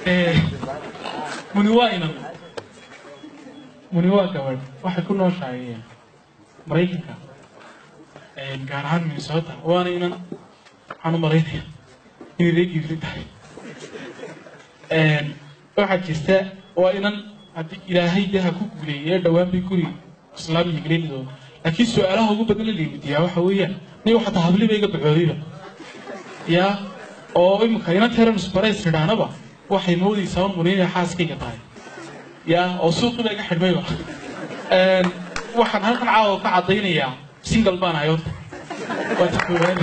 muni waa inan muni waa gabadh waxay ku nooshahay maraykanka gaar ahaan minnesota waana inan waxaan u malaynaya inay reegiifli tahay waxaa jirta waa inan haddii ilaahay dee ha ku guuleeyay ee dhowaan bay guri islaamiga gelidooda laakiin su-aalaha ugu badan la weydiiyaa waxa weeyaan niga xataa habliba iga bacoodayba yaa oo imika inan teranus barays nidhaanaba waxay moodaysaa un muni inay xaaskayga tahay yaa oo suuqiba iga xidhmayba waxaan halkan caawa ka caddaynayaa single baan ahay horta waa ta koowaad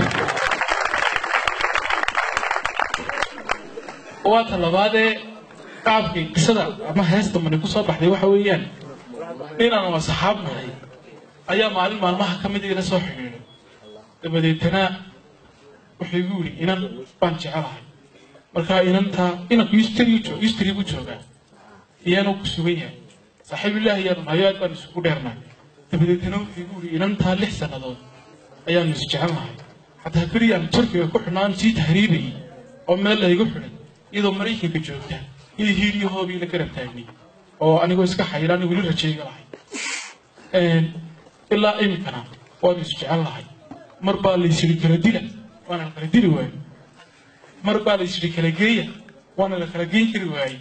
waa ta labaadee qaabkay qisada ama heesta mani ku soo baxday waxa weeyaan inaan waa saxaab nahay ayaa maalin maalmaha ka mid ila soo xidhiidhay dabadeetana wuxuu igu yidhi inan baan jecelahay markaa inantaa inanku ustri buu joogaa iyaanu ku sugan yahay saaxiibilaahi yaanu nahayo aad baan isugu dheernahay dabadeetana wuxuu igu yidhi inantaa lix sannadood ayaanu is jecelnahay xataa beriyaanu turkiga ku xidhnaan sii tahriibayay oo meel laygu xidhay iyadoo maraykanka joogta iyo hiiliyo hoobii la garab taagnay oo anigoo iska xayiraan weli rajayga lahay ilaa iminkana waanu is jecel lahay mar baa laysyidhi kala dila waana la kala dili waaye mar baa laysyidhi kala geeya waana la kala geyn kari waaye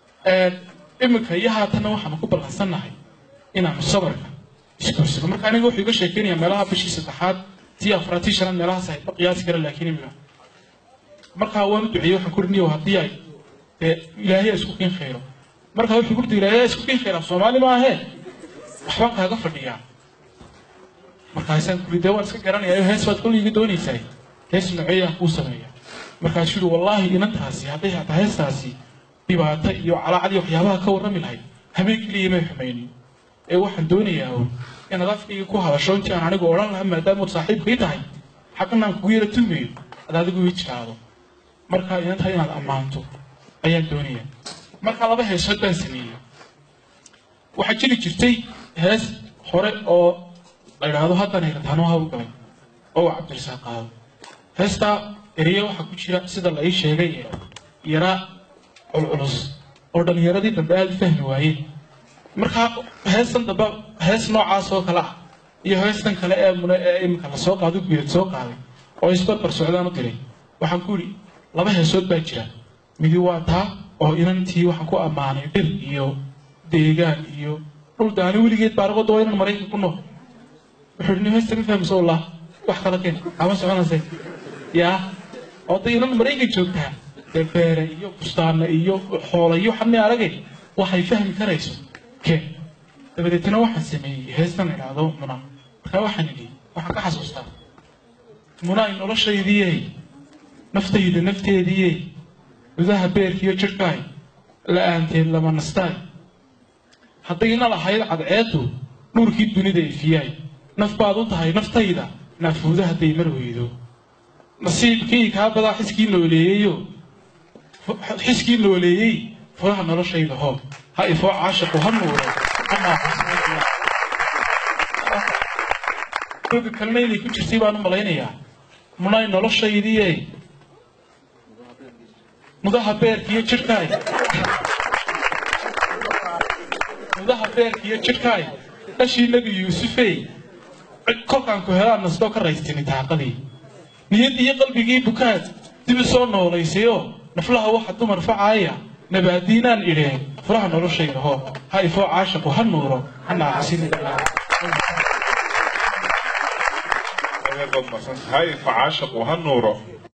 iminka iyo haatanna waxaanu ku ballansannahay inaanu sabarka isguursano marka aniga wuxuu iga sheekeynaya meelaha bishii saddexaad tii afraad tii shanaad meelahaas ay qiyaasi kara laakiin imika markaa waan u duceeyey waxaan ku riniyo haddii ay dee ilaahay isku kiin khayro markaa wuxuu ku ilaahay isku kiin khayra soomaali maahee waxbaan kaaga fadhiyaa markaasaan kuri dee waan iska garanayaa hees baad kolliga doonaysaa hees noceeyaan kuu sameeya markaasuu yidhi wallaahi inantaasi hadday hataa heestaasi dhibaato iyo calaacad iyo waxyaabaha ka warrami lahayd habeen keliya may xumaynin ee waxaan doonayaa un inaad afkayga ku hadasho intii aan anigu odhan lahaa maadaamood saaxiibkii tahay xaqanaan kugu yara tumayo ad adigu ii jiraado markaa inantaa inaad ammaanto ayaan doonayaa markaa laba heesood baan sameeyey waxaa jiri jirtay hees hore oo la yidhaahdo haddan hayrataano hawlgalay oo uu cabdirasaaq qaado heestaa ereya waxaa ku jira sida la ii sheegay ee yaraa culculus oo dhallinyaradii dambe aada u fahmi waayeen markaa heestan dambe hees noocaas oo kale ah iyo heestan kale ee mune ee iminka lasoo qaaday guyeed soo qaaday oo isbarbar socdaan u diray waxaan ku yidhi laba heesood baa jira midi waa taa oo inantii waxaan ku ammaanay dhir iyo deegaan iyo dhul daani weligeed baaraqooda waa inan maraykan ku nool wuxuu yidhi heesta ma fahmayso wallah wax kala keen ama soconayse yaa oo day inan maraykan joogtaa dee beere iyo bustaana iyo xoola iyo waxaan mi aragay waxay fahmi karayso keen dabadeetna waxaan sameeyey heestan la idhaahdo muna markaa waxaan idhi waxaan ka xasuustaa munaay noloshaydiyey naftayda nafteediyey gudaha beerkiiyo jidhkaay la-aanteed lama nastaay haddayna lahayd cadceedu dhurkii dunida ifiyaay naf baad u tahay naftayda naafuuda hadday mar weydo nasiibkii kaa badaa xiskii nooleeyeyo xiskii nooleeyey furaha noloshayda hoo ha ifoo caashiqu ha nuuro oga kalena inay ku jirtay baan u malaynayaa munay noloshaydiye mudaha beerkiiyo jidhkaay mudaha beerkiiyo jidhkaay dhashii nebi yuusufey kolkaan ku helaan nastoo ka raystini taaqadii niyad iyo qalbigii bukaad dib u soo noolaysayoo naflaha waxa dumar facaaya nabaadiinaan idheen furaha noloshayda hoo ha ifoo caashiqu ha nuuro ha naacasin hay facaashiqu ha nuuro